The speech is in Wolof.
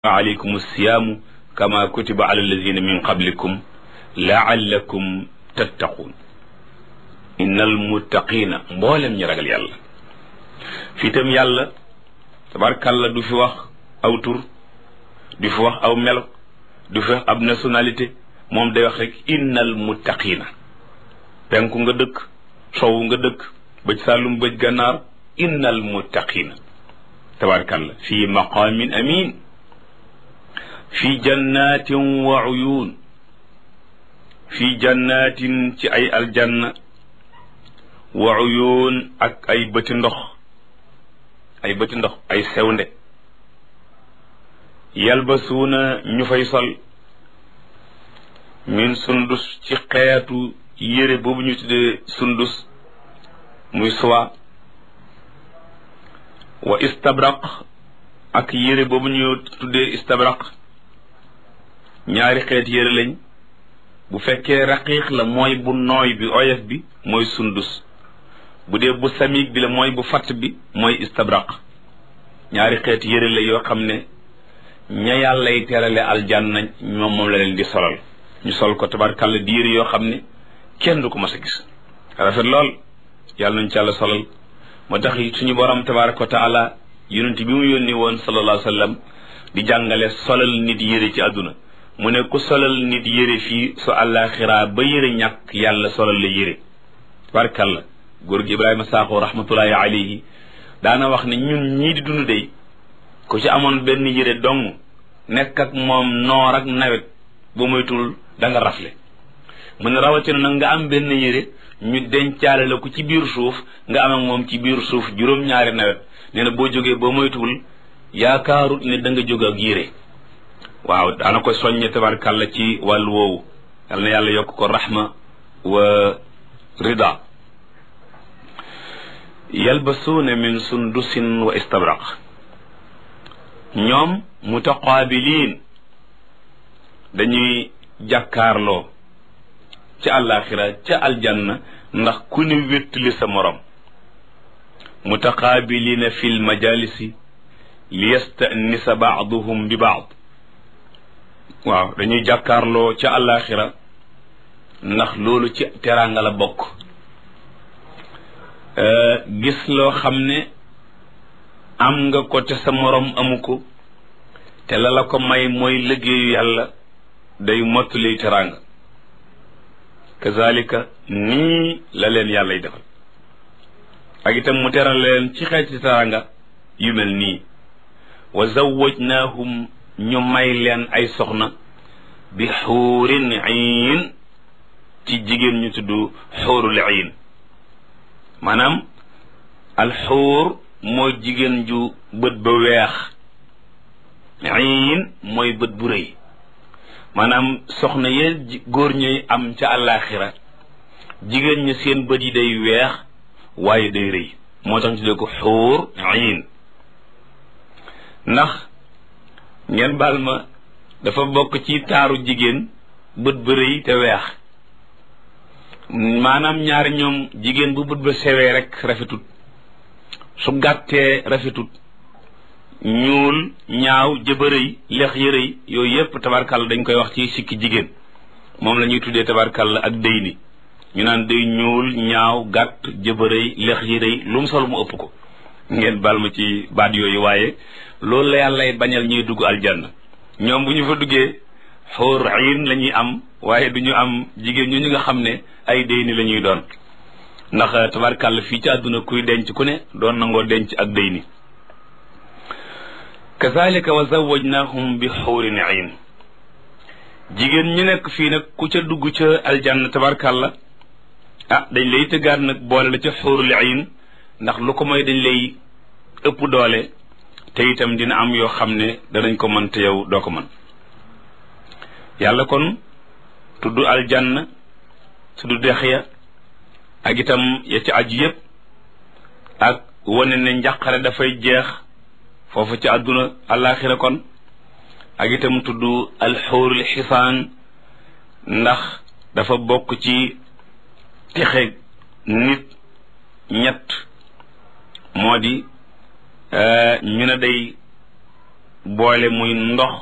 alaykum siyaamu kama kutiba ala alladina min qablikum laallakum tattaquun innal muttaqina mboolem ñi ragal yàlla fii tam yàlla tabarkàlla du fi wax aw tur du fi wax aw melo du fi wax ab nationalité moom day wax rek innal muttaqina penku nga dëkk sowu nga dëkk bëj sàllum bëj gànnaar innal muttaqina tabarkàlla fii maqaamin amin fi jannatin wa uyun fi jannatin ci ay aljanna wa uyun ak ay bëti ndox ay bëti ndox ay sewnde yalbasuuna ñu fay sol min sundus ci xeetu yére boobu ñu tuddee sundus muy soie wa istabraq ak yére boobu ñu tuddee istabraq ñaari xeet yére lañ bu fekkee raqiiq la mooy bu nooy bi oyof bi mooy sundus bu dee bu samiig bi la mooy bu fatt bi mooy istabraq ñaari xeet yére la yoo xam ne ña yàllay terale aljanna ñoom moom la leen di solal ñu sol ko tabarkàlla di yére yoo xam ne kenn du ko mas a gis rafet lool yàlla nañ ci yàlla solal moo tax suñu borom tabaraka wa taala yonent bi mu yónni woon sallallahu alayhi wa sallam di jàngale solal nit yére ci àdduna mu ne ku solal nit yére fii su àllaaxiraa ba yére ñàkk yàlla solal la yére tabarakàlla góor gi ibrahima saaxo rahmatullahi alayhi daana wax ne ñun ñii di dund dey ku ci amoon benn yére dong nekk ak moom noor ak nawet ba moytul da nga rafle mu ne rawatina nag nga am benn yére ñu dencaale la ko ci biir suuf nga am ak moom ci biir suuf juróom-ñaari nawet nee na boo jógee ba moytuwul yaakaarut ne da nga jóg ak yére waaw daana ko soññe tabarkàlla ci wàllu woowu yal na yàlla yokk ko rahma wa rida yalbasuuna min sundusin wa istabraq ñoom mutaqaabiliin dañuy jàkkaarloo ca àllaaxira ca aljanna ndax ku ne wéttali sa morom mutaqaabiliina fi l majalisi li yastanisa baaduhum bi baad waaw dañuy jàkkaarloo ca àllaaxira ndax loolu ci teraanga la bokk gis loo xam ne am nga ko te sa morom amu ko te la la ko may mooy liggéeyu yàlla day mottali teraanga kazalika nii la leen yàllay defal ak itam mu teral leen ci xeeti teraanga yu mel nii wa zawwajnaahum ñu may leen ay soxna bi xuurin iin ci jigéen ñu tudd xuurul iin maanaam alxuur mooy jigéen ju bët ba weex iin mooy bët bu rëy maanaam soxna yee góor ñuy am ca àllaaxira jigéen ñi seen bët yi day weex waaye day rëy moo tax ñu tuddee ko xuur iin ndax ngeen baal ma dafa bokk ci taaru jigéen bët ba rëy te weex maanaam ñaari ñoom jigéen bu bët ba sewee rek rafetut su gàttee rafetut ñuul ñaaw jëba rëy leex ya rëy yooyu yépp tabarkàlla dañ koy wax ci sikki jigéen moom la ñuy tuddee tabarkàlla ak dëy ni ñu naan day ñuul ñaaw gàtt jëba rëy leex yi rëy lu mu sol mu ëpp ko ngeen baal ma ci baat yooyu waaye loolu la yàllay bañal ñuy dugg aljanna ñoom bu ñu fa duggee xóor ayin la ñuy am waaye du ñu am jigéen ñu ñu nga xam ne ay déy ni la ñuy doon ndax tabarkàlla fii ci àdduna kuy denc ku ne doon nangoo denc ak déy ni kazalika wa zawajnahum bi xóorin ayin jigéen ñu nekk fii nag ku ca dugg ca aljanna tabarkàlla ah dañ lay tëggaat nag boole la ca xóorul ayin ndax lu ko mooy dañ lay ëpp doole te itam dina am yoo xam ne danañ ko mën te yow doo ko mën yàlla kon tudd aljanna tudd dex ya ak itam ya ci aju yépp ak wane ne njàqare dafay jeex foofu ci àdduna àllaaxira kon ak itam tudd alxóorul xisaan ndax dafa bokk ci texe nit ñett moo di ñu ne day boole muy ndox